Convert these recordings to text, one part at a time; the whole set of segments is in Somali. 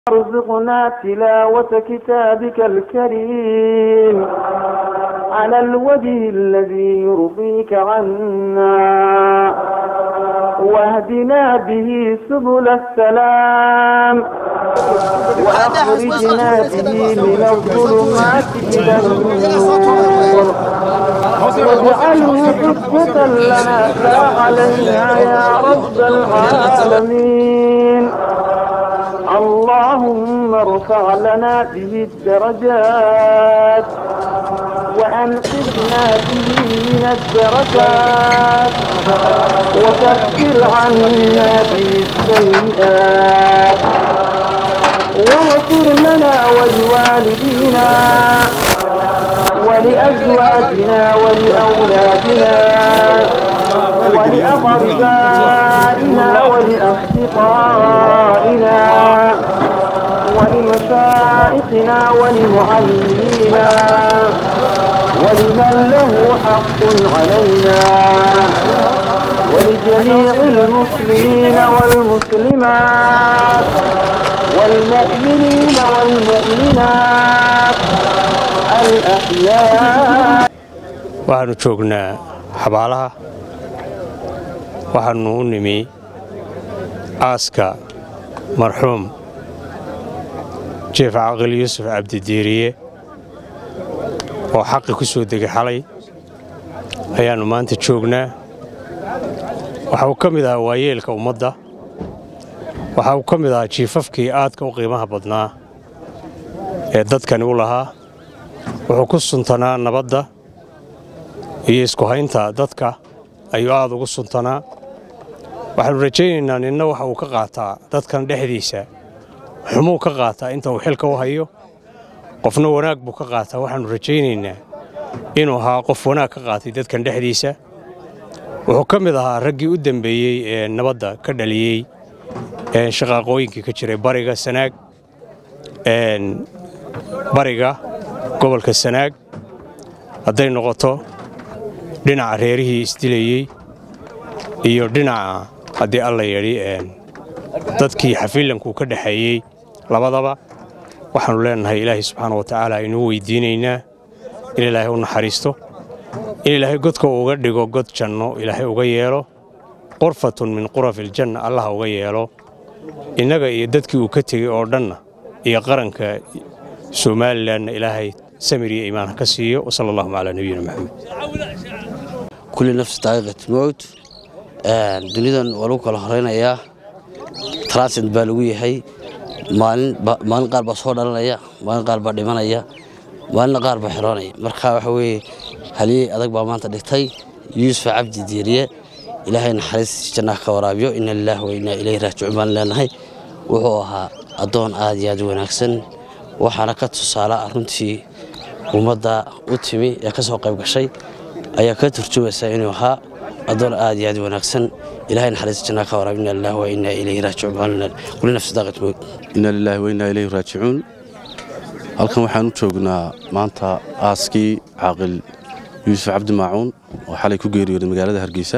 وارزقنا تلاوة كتابك الكريم على الوجه الذي يرضيك عنا واهدنا به سبل السلام وأخرجنا به من الظلمات إلى النور واجعله حجة لنا لا علينا يا رب العالمين اللهم ارفع لنا به الدرجات وأنقذنا به من الدركات وكفر عنا به السيئات واغفر لنا ولوالدينا ولأزواجنا ولأولادنا ولأقربائنا ولأصدقائنا ولمشائخنا ولمعلمينا ولمن له حق علينا ولجميع المسلمين والمسلمات والمؤمنين والمؤمنات الأحياء waxaannu joognaa xabaalaha waxaannu u nimi aaska marxuum jeef caqil yuusuf cabdidiiriye oo xaqi ku soo degay xalay ayaannu maanta joognaa waxa uu ka mid ahaa waayeelka ummadda waxa uu ka mid ahaa jiifafkii aadka u qiimaha badnaa ee dadkani u lahaa wuxuu ku suntanaa nabadda iyo isku haynta dadka ayuu aad ugu suntanaa waxaannu rajaynaynaa ninna waxa uu ka qaataa dadkan dhexdiisa xumuu ka qaataa inta uu xilka u hayo qofna wanaag buu ka qaataa waxaannu rajaynaynaa inuu ahaa qof wanaag ka qaatay dadkan dhexdiisa wuxuu ka mid ahaa raggii u dembeeyey ee nabadda ka dhaliyey shaqaaqooyinkii ka jiray bariga sanaag bariga gobolka sanaag hadday noqoto dhinaca reerihii isdilayey iyo dhinaca haddii alla yidhi dadkii xafiillankuu ka dhexeeyey labadaba waxaannu leennahay ilaahay subxaana wa tacaala aynuu weydiinaynaa in ilaahay u naxariisto in ilaahay godka uga dhigo god janno ilaahay uga yeelo qurfatun min qurafiljanna allaha uga yeelo innaga iyo dadkii uu ka tegey oo dhanna iyo qaranka somalilanna ilaahay samir iyo iimaan ha ka siiyo wasala allahuma calaa nabiyina maxamed kulli nafsi daaqiqat mowt dunidan waa lagu kala horaynayaa transit baa lagu yahay maalin qaar baa soo dhalanaya maalin qaar baa dhimanaya maalinna qaar baa xiroonaya marka waxa weeye haliyey adag baa maanta dhigtay yuusuf cabdi diiriye ilaahay naxariis jannaha ka waraabiyo ina lilaahi wa inaa ilayhi raajicuun baan leenahay wuxuu ahaa addoon aad iyo aad wanaagsan waxaana ka tusaala runtii ummadda u timi ee ka soo qayb gashay ayaa ka turjumaysa inuu ahaa addoon aad iyo aad wanaagsan ilahay naxariis jannaha ka waraab ina lillahi wa inaa ilayhi raajicuun baan leenahay kulli nafsi daaqat mowt ina lilaahi wa inaa ilayhi raajicuun halkan waxaan u joognaa maanta aaskii caaqil yuusuf cabdi maacuun oo xalay ku geeriyooday magaalada hargeysa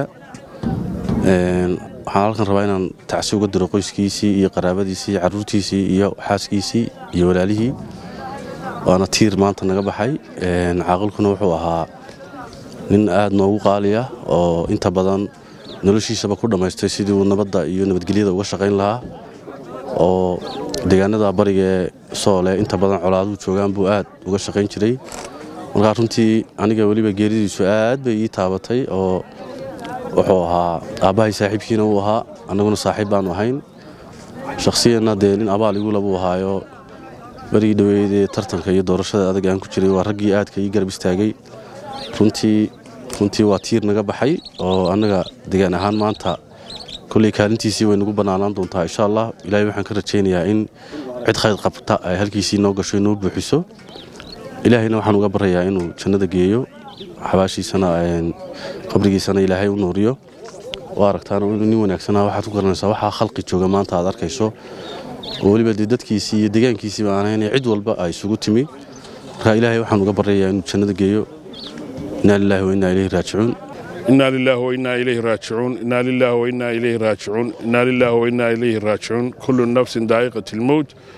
waxaan halkan rabaa inaan tacsi uga diro qoyskiisii iyo qaraabadiisii iyo carruurtiisii iyo xaaskiisii iyo walaalihii waana tiir maanta naga baxay caaqilkuna wuxuu ahaa nin aad noogu qaaliya oo inta badan noloshiisaba ku dhammaystay sidii uu nabadda iyo nabadgelyada uga shaqayn lahaa oo deegaanada bariga ee soole inta badan colaaduhu joogaan buu aad uga shaqayn jiray markaa runtii aniga weliba geeridiisu aad bay ii taabatay oo wuxuu ahaa aabbahay saaxiibkiina uu ahaa annaguna saaxiib baannu ahayn shakhsiyanna dee nin abaal igula buu ahaayo berigii dhoweydee tartanka iyo doorashada adag aan ku jiray waa raggii aadka ii garab istaagay runtii runtii waa tiir naga baxay oo annaga degaan ahaan maanta kolley kaalintiisii way nagu bannaanaan doontaa insha allah ilaahay waxaan ka rajaynayaa in cid khayr qabta ay halkiisii noo gasho inoo buuxiso ilaahayna waxaan uga baryayaa inuu jannada geeyo xabaashiisana qabrigiisana ilaahay u nuuriyo waa aragtaan inuu nin wanaagsanaa waxaad ku garanaysaa waxaa khalqi jooga maanta aad arkayso oo weliba dee dadkiisii iyo deegaankiisiiba aan ahayn cid walba ay isugu timi marka ilaahay waxaan uga baryayaa inuu jannada geeyo inaa lilaahi wa innaa ilayhi raajicuun إنا لله وإنا إليه راجعون إنا لله وإنا إليه راجعون إنا لله وإنا إليه راجعون كل نفس ذائقة الموت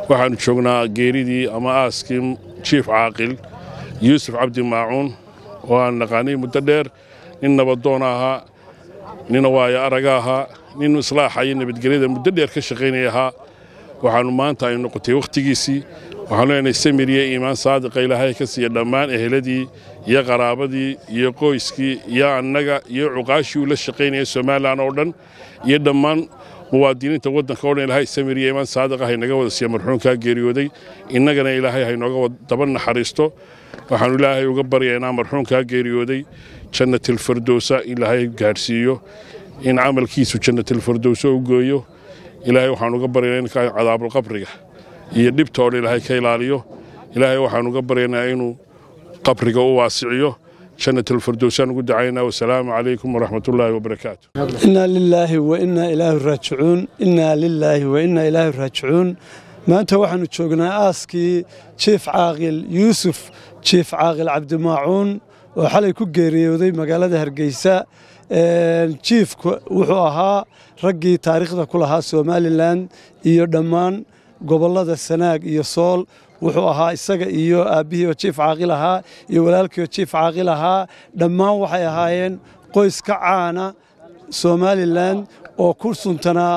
waxaannu joognaa geeridii ama aaskii jiif caaqil yuusuf cabdi maacuun oo aan naqaanay muddo dheer nin nabadoona ahaa nin waayo araga ahaa nin islaaxa iyo nabadgelyada muddo dheer ka shaqaynaya ahaa waxaannu maanta ay noqotay wakhtigiisii waxaanu leenahay samiriye iimaan saadiqa ilaahay ka siiya dhammaan eheladii iyo qaraabadii iyo qoyskii iyo annaga iyo cuqaashii uu la shaqaynaya somalilan oo dhan iyo dhammaan muwaadiniinta waddanka oo dhan ilaahay samiriye iimaan saadiqa haynaga wada siiya marxuumkaa geeriyooday innagana ilaahay haynooga daba naxariisto waxaannu ilaahay uga baryaynaa marxuumkaa geeriyooday jannatilfardowsa ilaahay gaadhsiiyo in camalkiisu jannatilfardowsa u gooyo ilaahay waxaanu uga baryaynaa in cadaabulqabriga iyo dhibta oo dhan ilaahay ka ilaaliyo ilaahay waxaanu uga baryaynaa inuu qabriga u waasiciyo jannatilfardowsaan ugu dacaynaa wasalaamu calaykum waraxmatullaahi wabarakaatu inaa lilaahi wa innaa ilaahi raajicuun innaa lilaahi wa innaa ilaahi raajicuun maanta waxaannu joognaa aaskii jiif caaqil yuusuf jiif caaqil cabdimaacuun oo xalay ku geeriyooday magaalada hargeysa jiifku wuxuu ahaa raggii taariikhda ku lahaa somalilan iyo dhammaan gobollada sanaag iyo sool wuxuu ahaa isaga iyo aabbihii oo jiif caaqil ahaa iyo walaalkii oo jiif caaqil ahaa dhammaan waxay ahaayeen qoys ka caana somalilan oo ku suntanaa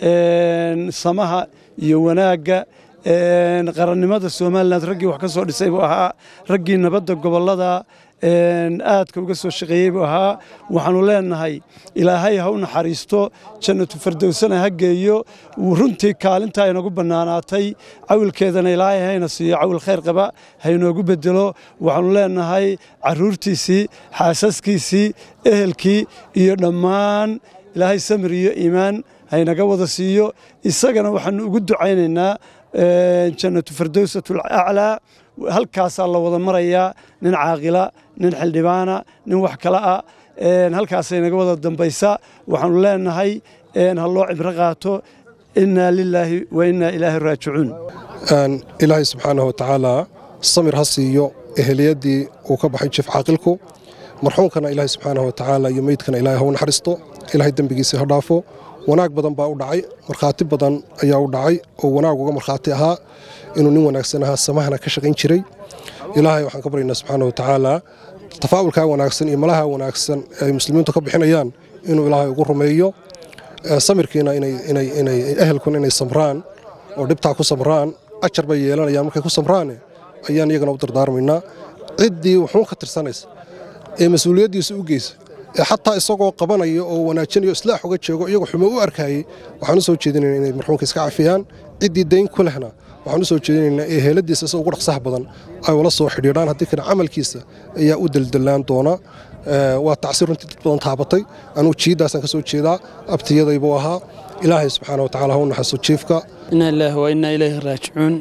samaha iyo wanaagga qarannimada somalilan raggii wax ka soo dhisay buu ahaa raggii nabadda gobollada aadka uga soo shaqeeyey buu ahaa waxaannu leennahay ilaahay ha u naxariisto jannatu fardowsana ha geeyo runtii kaalintaa inagu bannaanaatay cawilkeedana ilaahay hayna siiyo cawil khayr qaba haynoogu bedelo waxaannu leennahay carruurtiisii xaasaskiisii ehelkii iyo dhammaan ilaahay samir iyo iimaan haynaga wada siiyo isagana waxaannu ugu ducaynaynaa jannatu fardowsatul aclaa halkaasaa la wada marayaa nin caaqila nin xildhibaana nin wax kale ah halkaasay naga wada dambaysa waxaannu leennahay ha loo cibro qaato innaa lilaahi wa innaa ilaahi raajicuun ilaahay subxaanahu watacaalaa samir ha siiyo eheliyadii uu ka baxay jiif caaqilku marxuumkana ilaahay subxaanahu watacaala iyo meydkana ilaahay ha u naxariisto ilaahay dembigiisa ha dhaafo wanaag badan baa u dhacay markhaati badan ayaa u dhacay oo wanaag uga markhaati ahaa inuu nin wanaagsan ahaa samahana ka shaqayn jiray ilaahay waxaan ka baryaynaa subxaana wa tacaala tafaa'ulkaa wanaagsan iyo malaha wanaagsan ee ay muslimiintu ka bixinayaan inuu ilaahay ugu rumeeyo samirkiina ehelkuna inay samraan oo dhibtaa ku samraan ajar bay yeelanayaan markay ku samraane ayaan iyagana u dardaarmaynaa ciddii wuxuun ka tirsanaysa ee mas-uuliyaddiisa u geysa ee xataa isagoo qabanaya oo wanaajinayo islaax uga jeego iyagoo xumo u arkayey waxaan u soo jeedinayna inay marxuumka iska cafiyaan ciddii dayn ku lehna waxaan u soo jeedinaynaa ee heeladiisa isa ugu dhaqsaha badan ay ula soo xidhiidhaan haddii kale camalkiisa ayaa u deldelaan doona waa tacsiir runtii dad badan taabatay anugu jiiddaasaan ka soo jeedaa abtiyadaybuu ahaa ilaahay subxaana wa tacala ha u naxaso jiifka inaa lilaahi wa innaa ilayhi raajicuun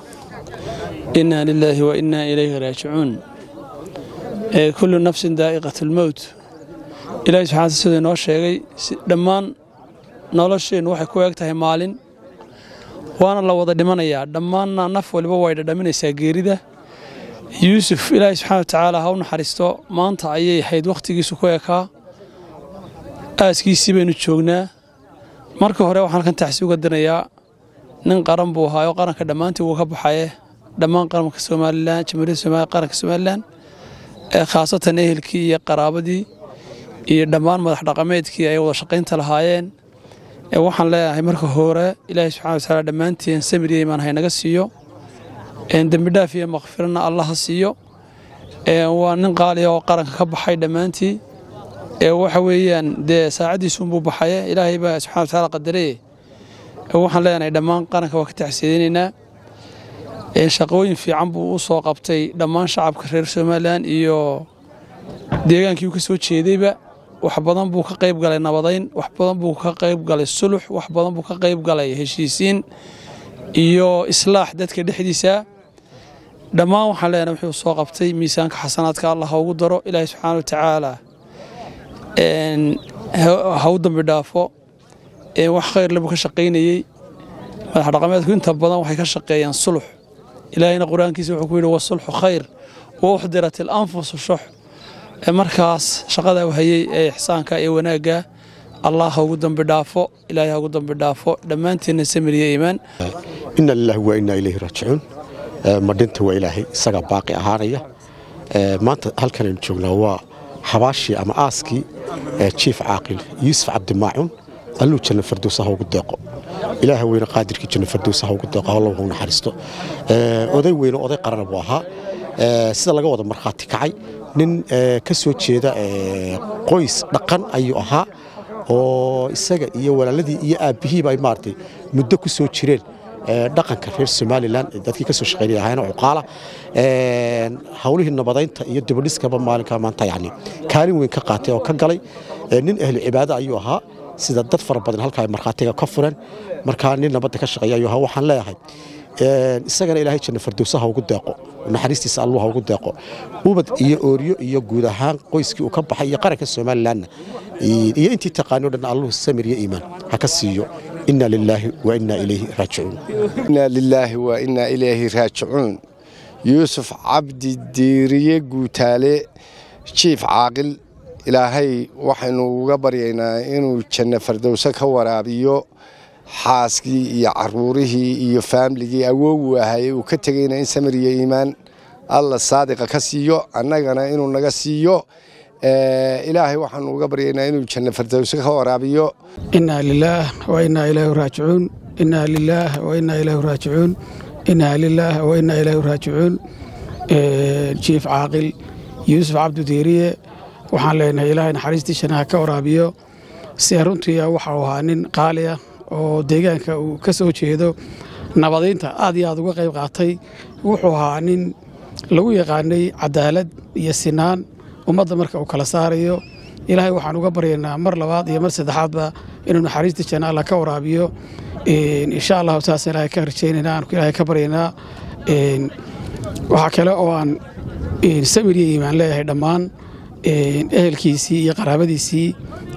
innaa lilaahi wa innaa ilayhi raajicuun kullu nafsin daa'iqat almowt ilaahay subxaana siduu inoo sheegay dhammaan nolosheennu waxay ku eeg tahay maalin waana la wada dhimanayaa dhammaanna naf waliba way dhadhaminaysaa geerida yuusuf ilaahay subxana watacaala ha u naxariisto maanta ayay ahayd wakhtigiisu ku ekaa aaskiisii baynu joognaa marka hore waxaan halkan taxsi uga danayaa nin qaran buu ahaayoo qaranka dhammaantii wuu ka baxaye dhammaan qaranka somalilan jamhuuriyadda somalia qaranka somalilan ee khaasatan ehelkii iyo qaraabadii iyo dhammaan madax dhaqameedkii ay wada shaqaynta lahaayeen waxaan leeyahay marka hore ilaahay subxana watacaala dhammaanteen samir iyo imaan haynaga siiyo dembidhaaf iyo makfirana allah ha siiyo waa nin qaaliya oo qaranka ka baxay dhammaantii waxa weeyaan dee saacaddiisuunbuu baxaye ilaahay baa subxana watacaala qadareye waxaan leenahay dhammaan qaranka waa ka taxsiidinaynaa shaqooyin fiican buu u soo qabtay dhammaan shacabka reer somalilan iyo deegaankii uu ka soo jeedayba wax badan buu ka qayb galay nabadayn wax badan buu ka qayb galay sulux wax badan buu ka qayb galay heshiisiin iyo islaax dadka dhexdiisa dhammaan waxaan leenahay wuxuu soo qabtay miisaanka xasanaadka allah ha ugu daro ilaahay subxaana wa tacaala ha u dambi dhaafo wax khayrle buu ka shaqaynayey madax dhaqameedku inta badan waxay ka shaqeeyaan sulux ilaahayna qur-aankiisa wuxuu ku yidhi wasulxu khayr wa uxdirat ilanfusu shux markaas shaqada hayey ee ixsaanka ee wanaagga allah ha ugu dambi dhaafo ilaahay ha ugu dambi dhaafo dhammaanteenna samiriya iimaan ina lilahi waa inaa ilayhi raajicuun madhinta waa ilaahay isagaa baaqi ahaanaya maanta halkan aynu joognaa waa xabaashii ama aaskii jiif caaqil yuusuf cabdimaacuun alluu janna fardows ha ugu deeqo ilaaha weyne qaadirkii janna fardows ha ugu deeqo halla ha u naxariisto oday weyne oday qarana buu ahaa sida laga wada markhaati kacay nin ka soo jeeda qoys dhaqan ayuu ahaa oo isaga iyo walaaladii iyo aabbihiiba ay maaragtay muddo ku soo jireen dhaqanka reer somalilan dadkii ka soo shaqaynaya ahaayeen cuqaala hawlihii nabadaynta iyo dibadhiskaba maalinka maanta yani kaalin weyn ka qaatay oo ka galay nin ahli cibaado ayuu ahaa sida dad fara badan halka ay markhaatiga ka fureen markaa nin nabadda ka shaqeeya ayuu ahaa waxaan leeyahay isagana ilaahay janna fardowsa ha ugu deeqo naxariistiisa allu ha ugu deeqo ubad iyo ooryo iyo guud ahaan qoyskii uu ka baxay iyo qaranka somalilanna iyo intii taqaanoo dhan alluhu samir iyo iimaan ha ka siiyo inna lilaahi wa inna ilayhi raajicuun inna lilaahi wa inna ilayhi raajicuun yuusuf cabdi diiriye guutaale jiif caaqil ilaahay waxaynu uga baryaynaa inuu janno fardowse ka waraabiyo xaaskii iyo caruurihii iyo faamligii awoogu ahay uu ka tegayna in samir iyo iimaan alla saadiqa ka siiyo annagana inuu naga siiyo ilaahay waxaanu uga baryaynaa inuu janno fardowse ka waraabiyo inaa lilaah wa inaa ilaahi raajicuun inaa lilaah wa inaa ilaahi raajicuun inaa lilaah wa inaa ilaahi raajicuun jiif caaqil yuusuf cabdidiiriye waxaan leenahay ilaahay naxariistiisana ha ka waraabiyo si runtii waxau ahaa nin qaali ah oo deegaanka uu ka soo jeedo nabadaynta aad iyo aad uga qayb qaatay wuxuu ahaa nin lagu yaqaanay cadaalad iyo sinaan ummadda marka uu kala saarayo ilaahay waxaan uga baryaynaa mar labaad iyo mar saddexaadba inuu naxariista janna alla ka waraabiyo insha allahu taas ilaahay ka rajaynayna aan ilaahay ka baryaynaa waxaa kale oo aan samir iyo iimaan leeyahay dhammaan ehelkiisii iyo qaraabadiisii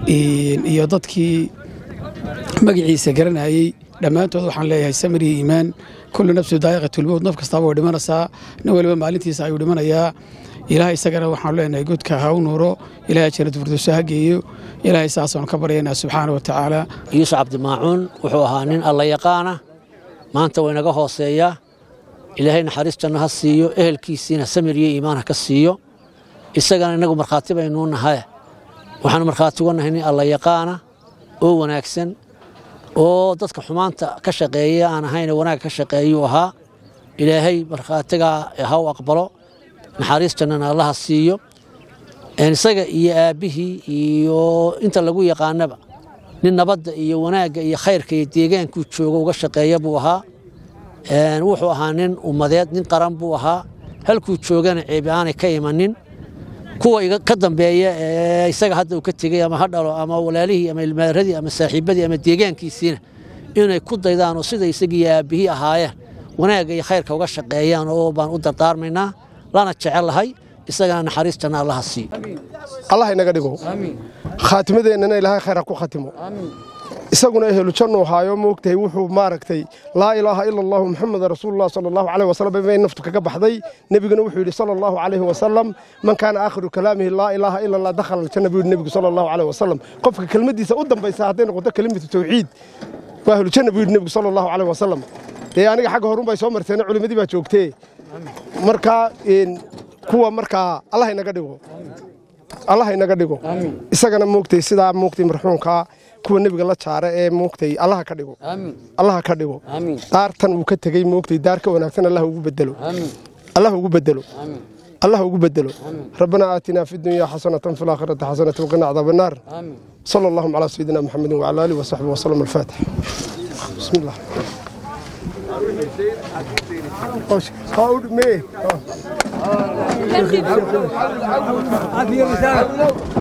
iyo dadkii magaciisa garanayey dhammaantood waxaan leeyahay samir iyo iimaan kullu nafsu daa'iqatulmowt naf kastaaba way dhimanaysaa nin waliba maalintiisa ayuu dhimanayaa ilaahay isagana waxaanu leenahay godka ha u nuuro ilaahay jannad firdowso ha geeyo ilaahay saasaanu ka baryaynaa subxaana wa tacaala yuusuf cabdimaacuun wuxuu ahaa nin alla yaqaana maanta waynaga hooseeyaa ilaahay naxariistanna ha siiyo ehelkiisiina samir iyo iimaan ha ka siiyo isagana innagu markhaati baynuu nahay waxaanu markhaati uga nahay nin alla yaqaana oo wanaagsan oo dadka xumaanta ka shaqeeya aan ahayne wanaag ka shaqeeyuu ahaa ilaahay markhaatigaa ha u aqbalo naxariistannana allaha siiyo isaga iyo aabbihii iyo inta lagu yaqaanaba nin nabadda iyo wanaagga iyo khayrka iyo deegaankuu joogo uga shaqeeya buu ahaa wuxuu ahaa nin ummadeed nin qaran buu ahaa halkuu joogana ceebi aanay ka imanin kuwa ka dambeeya ee isaga hadda uu ka tegey ama ha dhalo ama walaalihii ama ilmaaradii ama saaxiibadii ama deegaankiisiina inay ku daydaan oo sida isagii aabbihii ahaayeen wanaagga iyo khayrka uga shaqeeyaan oo baan u dardaarmaynaa lana jecellahay isagana naxariistana allaha siiyo allah inaga dhigo khaatimadeennana ilaahay khayr ha ku khatimo isaguna ehelu jannu haayo moogtahay wuxuu maaragtay laa ilaaha ila allahu muxameda rasuulullah sala allahu caleyh wasalam bay naftu kaga baxday nebiguna wuxuu yidhi sala allahu calayhi wasalam man kaana aakhiru kalaamihi laa ilaaha ila allah dakhala aljanna buu yidhi nebigu sala allahu caleyh wasalam qofka kelmaddiisa u dambaysa hadday noqoto kelimatu tawxiid waa ahlu janna buu yidhi nebigu sala allahu caleyh wasalam dee aniga xagga horun bay soo marteena culimmadii baa joogtee markaa kuwa markaa allah inaga dhigo allah inaga dhigo isagana moogtay sidaa moogtay marxuumkaa kuwa nebiga la jaara ee moogtay allaha ka dhigo allaha ka dhigo daartan uu ka tegey moogtay daar ka wanaagsan allah ugu bedelo allah ugu bedelo الله ugu bedelo ربنا آتنا في الدنيا حسنة في الآخرة حسنة وقنا عذاب النار صلى الله على سيدنا محمد وعلى آله وصحبه وسلم الفاتح بسم الله قول مي